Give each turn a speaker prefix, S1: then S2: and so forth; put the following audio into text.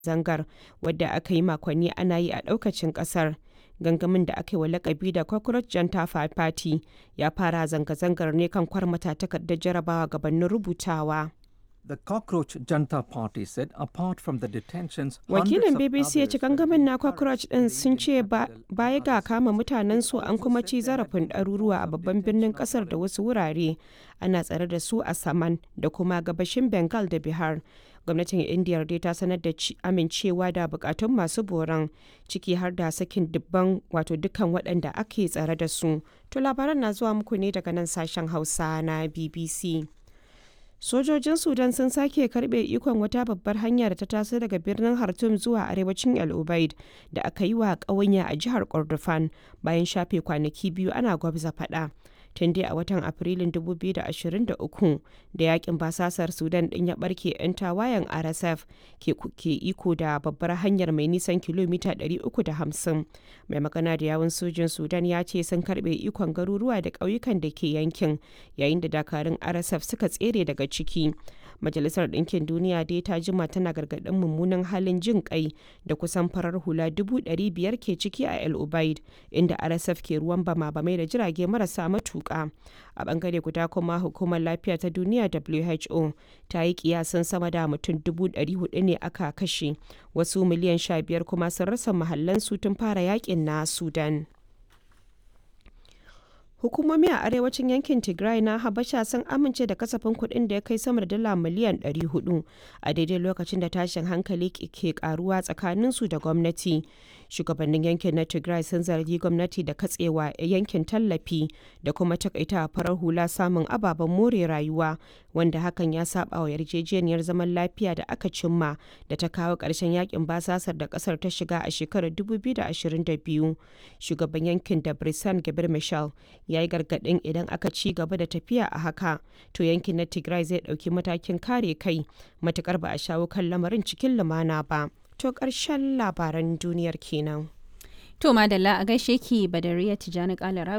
S1: zangar wadda aka yi makonni ana yi a ɗaukacin ƙasar. Gangamin da aka yi wa lakabi da Cockroach Janta Party ya fara zanga-zangar ne kan kwarmata takardar jarabawa gabanin rubutawa.
S2: The Cockroach Janta Party said apart from the detentions,
S1: Wakilin BBC ya ci gangamin na Cockroach ɗin sun ce baya ga kama mutanen su an kuma ci zarafin ɗaruruwa a babban birnin ƙasar da wasu wurare ana tsare da su a Saman da kuma gabashin Bengal da Bihar. Gwamnatin Indiyar dai ta sanar da amincewa da bukatun masu boran ciki har da sakin dubban wato dukkan waɗanda ake tsare da su. To labaran na zuwa muku ne daga nan sashen Hausa na BBC. Sojojin Sudan sun sake karbe ikon wata babbar hanya da ta taso daga birnin Khartoum zuwa arewacin El Ubaid da aka yi wa ƙawanya a jihar Kordofan bayan shafe kwanaki biyu ana gwabza faɗa. tun dai a watan afrilun 2023 da yakin basasar sudan din ya barke 'yan tawayen rsf ke iko da babbar hanyar mai nisan kilomita 350 mai magana da yawun sojin sudan ya ce sun karbe ikon garuruwa da ƙauyukan da ke yankin yayin da dakarun rsf suka tsere daga ciki majalisar ɗinkin duniya dai ta jima tana gargaɗin mummunan halin jin kai da kusan farar hula dubu ɗari biyar ke ciki a el ubaid inda rsf ke ruwan bama bamai da jirage marasa matuƙa a bangare guda kuma hukumar lafiya ta duniya who ta yi kiyasan sama da mutum dubu ɗari hudu ne aka kashe wasu miliyan sha biyar kuma sun rasa mahallansu tun fara yakin na sudan Hukumomi a arewacin yankin Tigray na Habasha sun amince da kasafin kuɗin da ya kai sama da dala miliyan 400 a daidai lokacin da tashin hankali ke karuwa tsakaninsu da gwamnati. Shugabannin yankin na Tigray sun zargi gwamnati da katsewa yankin tallafi da kuma takaita farar hula samun ababen more rayuwa wanda hakan ya saba wa yarjejeniyar zaman lafiya da aka cimma da ta kawo ƙarshen yakin basasar da ƙasar ta shiga a shekarar 2022. Shugaban yankin da Brisan Gabir Michel ya yi gargaɗin idan aka ci gaba da tafiya a haka to yankin na tigray zai ɗauki matakin kare kai matukar ba a shawo kan lamarin cikin lumana ba to ƙarshen labaran duniyar kenan
S3: to madalla a gaishe ki badariya tijani kalarawi